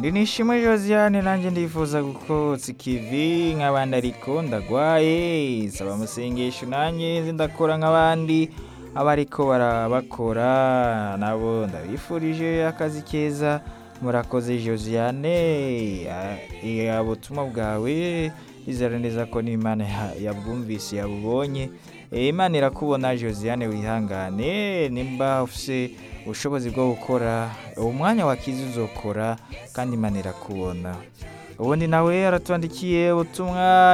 ndi nishimwe josiane nanjye ndifuza gukotsa ikivi nk'abandi ariko ndagwaye saba amasengesho nanjye nzi ndakora nk'abandi abariko barabakora nabo ndabifurije akazi keza murakoze josiane ubutumwa bwawe izera neza ko n'imana ya- yabwumvise yabubonye Eh, imana irakubona josiane wihangane nimba ufise ubushobozi bwo gukora uwo mwanya wakize uzokora kandi imana irakubona ubundi nawe aratwandikiye ubutumwa